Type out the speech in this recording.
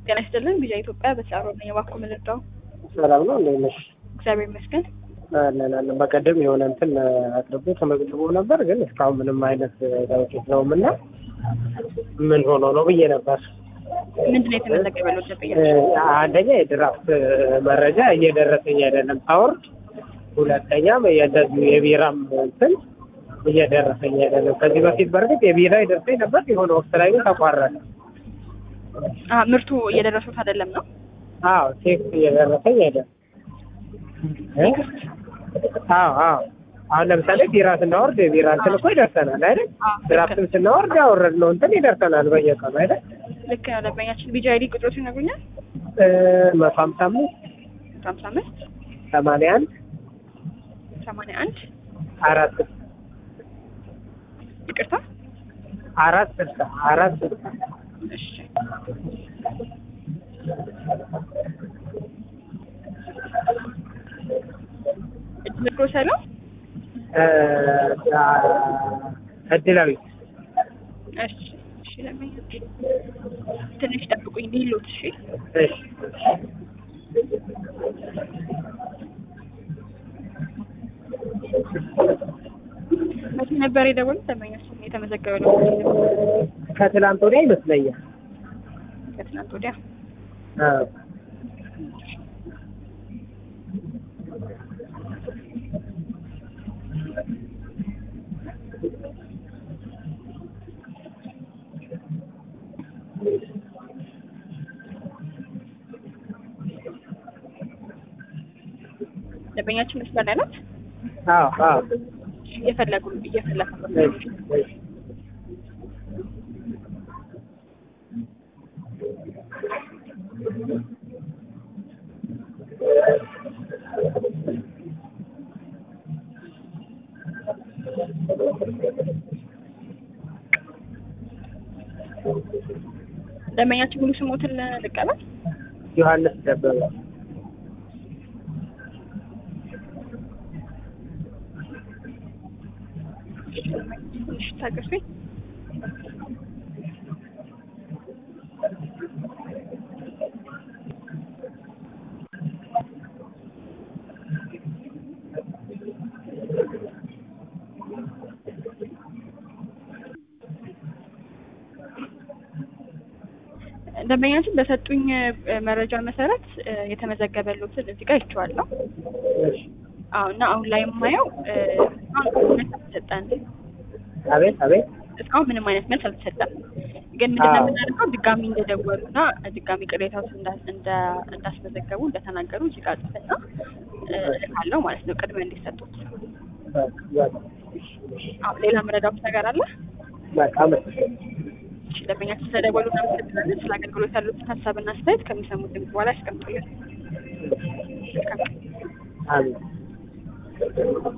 ጤና ይስጥልን ቪዛ ኢትዮጵያ በተሳሮ ነኝ። እባክዎ ምን ልርዳው? ሰላም ነው እንዴት ነሽ? እግዚአብሔር ይመስገን። አለን አለን። በቀደም የሆነ እንትን አቅርቦ ተመዝግቦ ነበር፣ ግን እስካሁን ምንም አይነት ለውጥ የለውም እና ምን ሆኖ ነው ብዬ ነበር። ምንድን ነው የተመዘገበለው? ደንበኛ አንደኛ የድራፍት መረጃ እየደረሰኝ አይደለም ሳወርድ፣ ሁለተኛም እንደዚሁ የቢራም እንትን እየደረሰኝ አይደለም። ከዚህ በፊት በእርግጥ የቢራ ይደርሰኝ ነበር፣ የሆነ ወቅት ላይ ግን ተቋረጠ። አ ምርቱ እየደረሱት አይደለም ነው? አዎ ቴክስት እየደረሰኝ አይደለም። እ? አዎ አዎ አሁን ለምሳሌ ቢራ ስናወርድ የቢራ እንትን እኮ ይደርሰናል አይደል? አዎ፣ ድራፍትም ስናወርድ ያወረድነው እንትን ይደርሰናል በየቀኑ አይደል? ልክ ነው። ደንበኛችን ቪዛ አይዲ ቁጥሮች ይነግሩኛል? እ፣ መቶ ሀምሳ አምስት ሀምሳ አምስት ሰማንያ አንድ ሰማንያ አንድ አራት ይቅርታ። አራት ስልሳ አራት ስልሳ እሺ እድል ግሮሰሪ ነው? እ፣ እድላዊት እሺ እሺ። ደንበኛ ትንሽ ጠብቁኝ ሊሉት። እሺ እሺ መቼ ነበር የደወሉት? ደንበኛችን የተመዘገበ ነው ከትላንት ወዲያ ይመስለኛል። ከትናንት ወዲያ። አዎ ደንበኛችን መስመር ላይ ናት። አዎ አዎ እየፈለጉ እየፈለጉ እሺ እሺ ደንበኛችን ሙሉ ስሞትን ልቀበል። ዮሐንስ ደበበ ትንሽ ታገሱኝ። ደንበኛችን በሰጡኝ እ፣ መረጃ መሰረት እ፣ የተመዘገበሉትን እዚህ ጋር ይቼዋለሁ። እሺ አዎ እና አሁን ላይ የማየው እ፣ እስካሁን መልስ አልተሰጠን። አቤት አቤት እስካሁን ምንም አይነት መልስ አልተሰጠም። ግን ምንድን ነው የምናደርገው ድጋሚ እንደደወሉ እና ድጋሚ ቅሬታዎች እንዳ- እንዳ- እንዳስመዘገቡ እንደተናገሩ እዚህ ጋር ጽፍና እ፣ እልካለሁ ማለት ነው ቅድሚያ እንዲሰጡት። በቃ አዎ ሌላ መረዳት ነገር አለ? በቃ አመሰግናለሁ። እሺ ደንበኛችን ስለደወሉ እናመሰግናለን። ስለ አገልግሎት ያሉትን ሀሳብና አስተያየት ከሚሰሙት ድምፅ በኋላ ያስቀምጡልን። መልካም ቀን። አሜን